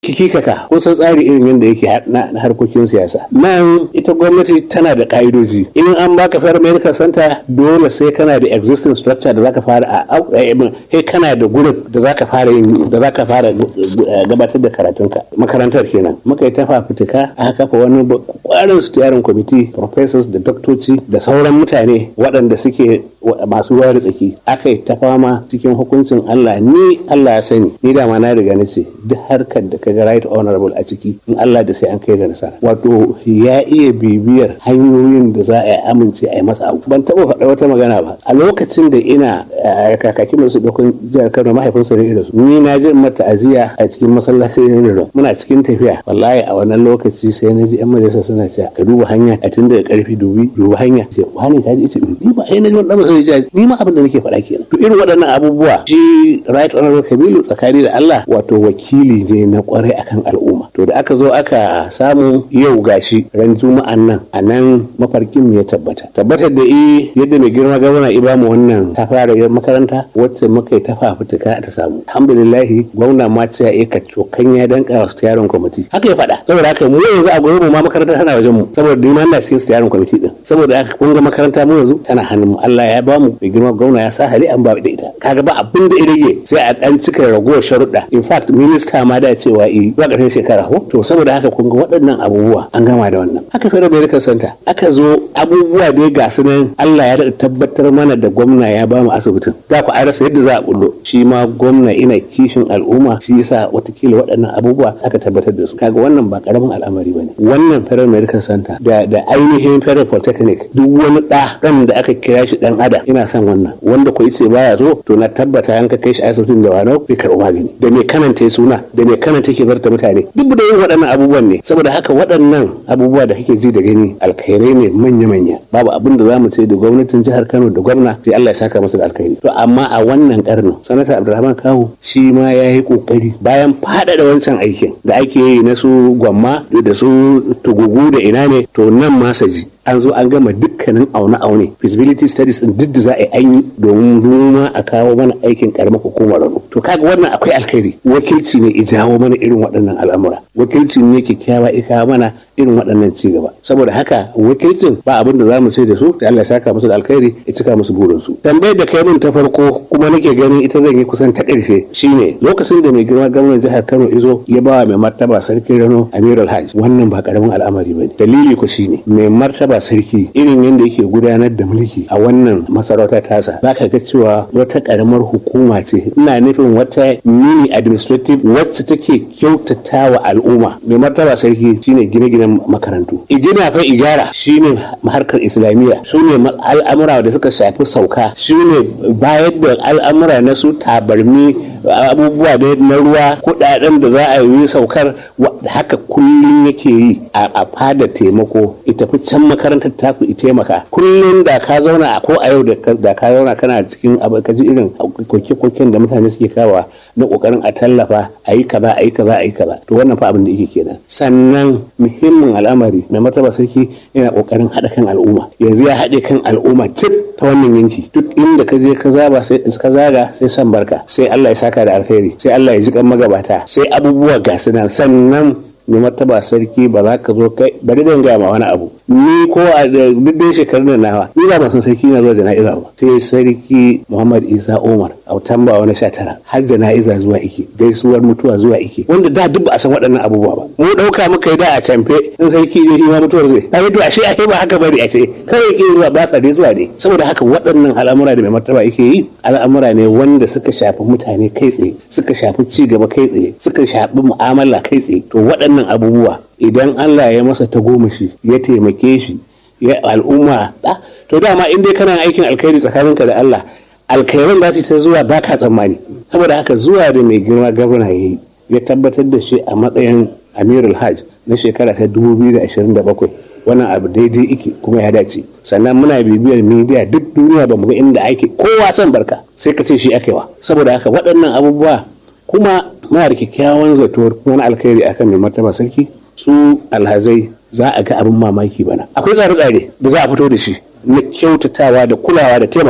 kikikaka ko san tsari irin yadda yake na harkokin siyasa nan ita gwamnati tana da ka'idoji in an baka fair medical center dole sai kana da existing structure da zaka fara a sai kana da gurin da zaka fara yin da zaka fara gabatar da karatunka makarantar kenan muka yi tafa fitika aka kafa wani kwarin steering committee professors da doktoci da sauran mutane waɗanda suke masu ruwa da tsaki aka yi ta fama cikin hukuncin Allah ni Allah ya sani ni da ma na riga na ce duk harkar da kaga right honorable a ciki in Allah da sai an kai ga nasara wato ya iya bibiyar hanyoyin da za a yi amince a yi masa abu ban taɓa faɗa wata magana ba a lokacin da ina kakakin masu ɗaukun jihar Kano mahaifinsa ne irin su ni na ji mata aziya a cikin masallaci ne da muna cikin tafiya wallahi a wannan lokaci sai na ji yan majalisa suna cewa ka duba hanya a tun daga karfi dubi duba hanya sai wani ka ji ita ni ba ai na ji wani ɗan sai ni ma abin da nake faɗa kenan to irin waɗannan abubuwa shi right honorable Kabilu tsakani da Allah wato wakili ne na kwarai akan al'umma to da aka zo aka samu yau gashi ran juma'an nan a nan mafarkin mu ya tabbata tabbatar da i yadda mai girma gwamna i ba mu wannan ta fara makaranta wacce muka yi ta fafutuka ta samu alhamdulillahi gwamna ma ce ya ka cokan ya danka wa yaron kwamiti haka ya faɗa saboda haka mu yanzu a gurin mu ma makaranta tana wajen mu saboda ni ma ina cikin yaron kwamiti din saboda haka kun ga makaranta mu yanzu tana hannun mu Allah ya ba mu mai girma gwamna ya sa hali an ba da ita kaga ba abin da ya rage sai a dan cika ragowar sharuɗa in fact minista ma da cewa i ba ƙarshen shekara ko to saboda haka kun ga waɗannan abubuwa an gama da wannan aka fara medical center aka zo abubuwa dai ga su nan Allah ya daɗa tabbatar mana da gwamna ya ba mu asibitin za ku a rasa yadda za a bullo shi ma gwamna ina kishin al'umma shi yasa watakila waɗannan abubuwa aka tabbatar da su kaga wannan ba karamin al'amari bane wannan federal medical center da da ainihin federal polytechnic duk wani ɗa ɗan da aka kira shi ɗan ada ina son wannan wanda ko yace baya so to na tabbata an ka kai shi asibitin da wano zai karɓi magani da me kananta suna da me kananta ke zarta mutane duk da yin waɗannan abubuwan ne saboda haka waɗannan abubuwa da kake ji da gani alkhairai ne manya-manya babu abin da zamu ce da gwamnatin jihar Kano da gwamna sai Allah ya saka masa da alkhairi to amma a wannan karnin sanata Abdulrahman Kawu shi ma ya yi kokari bayan faɗaɗa wancan aikin da ake yi na su gwamma da su tugugu da ina ne to nan ma saji an zo an gama dukkanin aune-aune feasibility studies din duk da za a yi an yi domin zuma a kawo mana aikin karamar hukumar rano to kaga wannan akwai alkhairi wakilci ne ya jawo mana irin waɗannan al'amura wakilci ne kyakkyawa ya kawo mana irin waɗannan ci gaba saboda haka wakilcin ba abin da zamu ce da su da Allah ya saka musu da alkhairi ya cika musu burin su tambayar da kai min ta farko kuma nake ganin ita zan yi kusan ta ƙarshe shine lokacin da mai girma gwamnan jihar Kano izo ya ba mai martaba sarkin Rano Amirul Hajj wannan ba karamin al'amari bane dalili ko shine mai martaba ba sarki irin yadda yake gudanar da mulki a wannan masarauta tasa za ka ga cewa wata karamar hukuma ce ina nufin wata mini administrative wacce take kyautata wa al'umma mai martaba sarki shine gine-ginen makarantu igina fa igara shine harkar islamiyya su ne al'amura da suka shafi sauka su ne bayar da al'amura na su tabarmi abubuwa da na ruwa kudaden da za a yi saukar haka kullum yake yi a fada taimako ita fi can makarantar ta ku taimaka kullum da ka zauna ko a yau da ka zauna kana cikin ka ji irin koke-koken da mutane suke kawa na kokarin a tallafa a yi kaza a yi kaza a yi kaza to wannan fa abin da yake kenan sannan muhimmin al'amari mai martaba sarki yana kokarin haɗa kan al'umma yanzu ya haɗe kan al'umma cip ta wannan yanki duk inda ka je ka zaba sai ka zaga sai san barka sai Allah ya saka da alkhairi sai Allah ya ji kan magabata sai abubuwa ga sannan mai martaba sarki ba za ka zo kai bari dan gaya ma wani abu ni ko a duk dai shekarun da nawa ni ba san sarki na zuwa jana'iza ba sai sarki Muhammad Isa Umar a tamba wani sha tara har jana'iza zuwa ike gaisuwar mutuwa zuwa ike wanda da duk ba a san waɗannan abubuwa ba mu ɗauka muka yi da a camfe in sarki ne shi ma mutuwar zai kai to ashe ashe ba haka bari ashe kawai ke zuwa ba tsare zuwa ne saboda haka waɗannan al'amura da mai martaba yake yi al'amura ne wanda suka shafi mutane kai tsaye suka shafi ci gaba kai tsaye suka shafi mu'amala kai tsaye to waɗannan waɗannan abubuwa idan Allah ya masa tagomashi ya taimake shi ya al'umma to dama in dai kana aikin alkhairi tsakaninka da Allah alkhairan za su ta zuwa baka tsammani saboda haka zuwa da mai girma gwamna ya yi ya tabbatar da shi a matsayin amirul hajj na shekara ta 2027 wannan abu daidai ike kuma ya dace sannan muna bibiyar media duk duniya ba mu ga inda ake kowa son barka sai ka ce shi akewa saboda haka waɗannan abubuwa kuma muna da kyakkyawan zato wani alkhairi akan mai martaba sarki su alhazai za a ga abin mamaki bana akwai tsare-tsare da za a fito da shi na kyautatawa da kulawa da taimakawa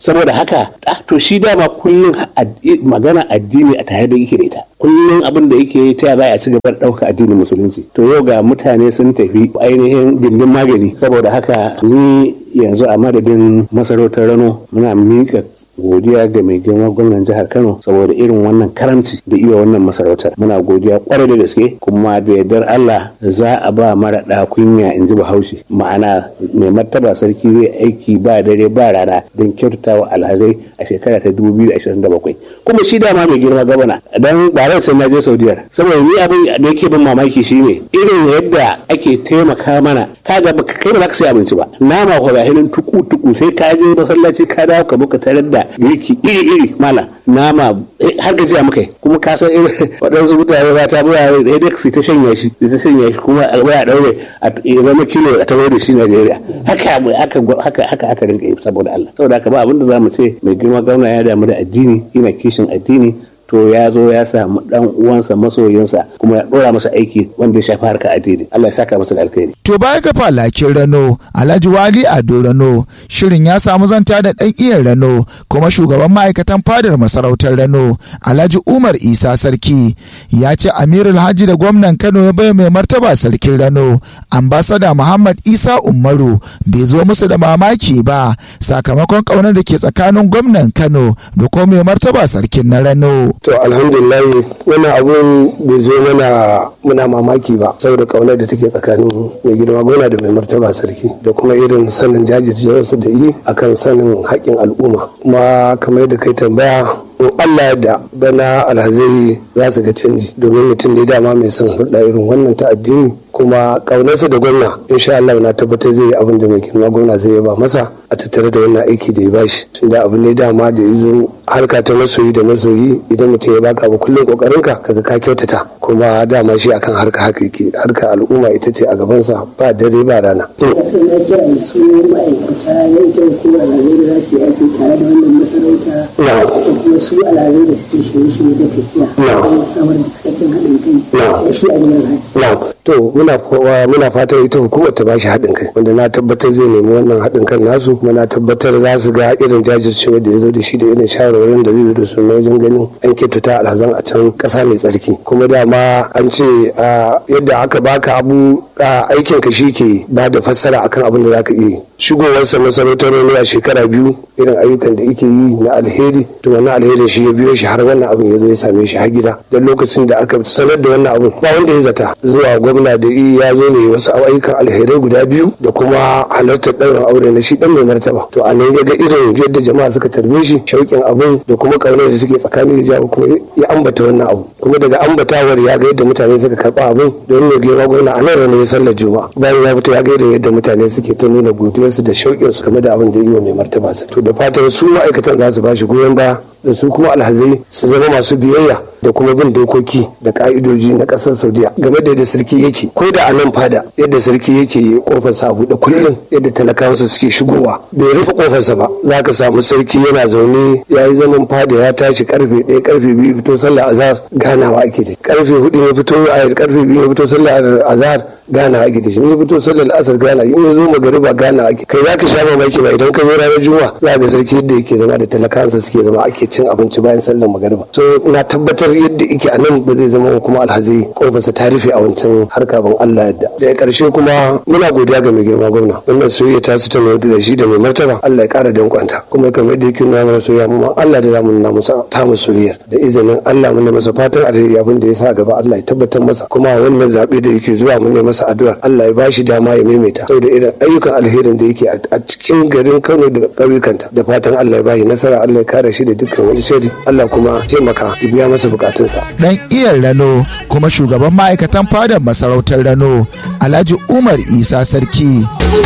saboda haka to shi dama kullum magana addini a tare da yake da ita kullum abin da yake yi ta za a ci gaba da ɗauka addinin musulunci to yau ga mutane sun tafi ainihin gindin magani saboda haka ni yanzu a madadin masarautar rano muna miƙa godiya ga mai girma gwamnan jihar kano saboda irin wannan karamci da iya wannan masarautar muna godiya kwarai da gaske kuma da yardar allah za a ba mara da kunya in ji bahaushe ma'ana mai martaba sarki zai aiki ba dare ba rana don kyautata wa alhazai a shekara ta 2027 kuma shi dama mai girma gwamna dan ba rai sai na je saudiyar saboda ni abin da yake bin mamaki shine irin yadda ake taimaka mana kaga kai ba za ka sai abinci ba nama ko hinin tuku tuku sai ka je masallaci ka dawo ka buka tarar da girki iri-iri mala nama har gajiya muka yi kuma ka san irin waɗansu mutane ba ta buwa da dai su ta shanya shi ta shanya shi kuma a waya daure a zama kilo a tawo da shi Najeriya haka haka haka haka rinka yi saboda Allah saboda haka ba abin da zamu ce mai girma gwamna ya damu da addini ina kishin addini to ya zo ya samu dan uwansa masoyinsa kuma ya dora masa aiki wanda ya shafi harka addini Allah ya saka masa da alkhairi to baya ga falakin Rano Alhaji Wali Ado Rano shirin ya samu zanta da dan iyan Rano kuma shugaban ma'aikatan fadar masarautar Rano Alhaji Umar Isa Sarki ya ce Amirul Haji da gwamnan Kano ya bai mai martaba sarkin Rano ambasada Muhammad Isa Umaru bai zo musu da mamaki ba sakamakon kaunar da ke tsakanin gwamnan Kano da kuma mai martaba sarkin na Rano to alhamdulillah wannan abun bai zo mana muna mamaki ba saboda kaunar da take tsakanin mai girma gona da mai martaba sarki da kuma irin sanin jajircewarsu da yi akan sanin haƙƙin al'umma kuma kamar yadda kai tambaya in Allah da bana alhazai za su ga canji domin mutum ne dama mai son hulɗa irin wannan ta addini kuma ƙaunarsa da gwamna insha Allah na tabbatar zai yi abin da mai girma gwamna zai yaba masa a tattare da wannan aiki da ya bashi tunda abu ne dama da ya zo harka ta masoyi da masoyi idan mutum ya baka abu kullum kokarinka kaga ka kyautata kuma dama shi akan harka haka yake harka al'umma ita ce a gabansa ba dare ba rana. na kira da su ma'aikata na ita hukumar alhazai da za su yi aiki tare da wannan masarauta da kuma su alhazai da suke shirye-shirye da tafiya don samar da cikakken haɗin kai da shi a gidan haji. to muna muna fatan ita hukumar ta bashi haɗin kai wanda na tabbatar zai nemi wannan haɗin kan nasu kuma na tabbatar za su ga irin jajircewa da ya zo da shi da irin shawarwarin da zai zo da su na wajen ganin an kyautata alhazan a can ƙasa mai tsarki kuma dama an ce yadda aka baka abu aikin ka shi ke ba da fassara akan abin da za ka iya shigowarsa masarautar ne a shekara biyu irin ayyukan da yake yi na alheri to wannan alherin shi ya biyo shi har wannan abin ya zo ya same shi har gida don lokacin da aka sanar da wannan abin ba wanda ya zata zuwa gwamna da ya zo ne wasu ayyukan alherai guda biyu da kuma halartar ɗaurin aure na shi dan mai martaba to a nan ya ga irin yadda jama'a suka tarbe shi shauƙin abin da kuma ƙaunar da take tsakanin ya kuma ya ambata wannan abu kuma daga ambatawar ya ga yadda mutane suka karɓa abin don mai girma gwamna a nan ranar ya sallar juma'a bayan ya fito ya ga yadda mutane suke ta nuna godiyarsu da shauƙinsu game da abin da yi wa mai martaba sa to da fatan su ma'aikatan za su ba shi goyon baya da su kuma alhazai su zama masu biyayya da kuma bin dokoki da ka'idoji na kasar saudiya game da yadda sarki yake ko da a nan fada yadda sarki yake kofarsa a buɗe kullum yadda talakawansa suke shigowa bai rufe kofarsa ba za ka samu sarki yana zaune ya yi zaman fada ya tashi karfe ɗaya karfe biyu fito sallar azhar ganawa ake da karfe hudu ya fito a karfe biyu ya fito sallar azhar ganawa ake da shi ya fito sallar asar gana in ya zo magariba ganawa ake kai za ka sha mamaki ba idan ka zo ranar juma'a za ga sarki yadda yake zama da talakawansa suke zama ake cin abinci bayan sallar magariba so na tabbatar yadda yake a nan ba zai zama kuma alhazi kofarsa ta rufe a wancan harka ban Allah yadda daga karshe kuma muna godiya ga mai girma gwamna wannan soyayya ta su ta mai da shi da mai martaba Allah ya kara dankwanta kuma kamar yadda yake nuna mana soyayya mu Allah da zamu nuna masa ta mu soyayyar da izinin Allah mun masa fatan alheri abin da ya sa gaba Allah ya tabbatar masa kuma wannan zabe da yake zuwa mun masa addu'ar Allah ya bashi dama ya maimaita saboda irin ayyukan alherin da yake a cikin garin Kano da ƙauyukanta da fatan Allah ya bashi nasara Allah ya kare shi da dukkan wani shari Allah kuma taimaka ya biya masa bukatunsa dan iyan rano kuma shugaban ma'aikatan fadar masarautar rano alhaji umar isa sarki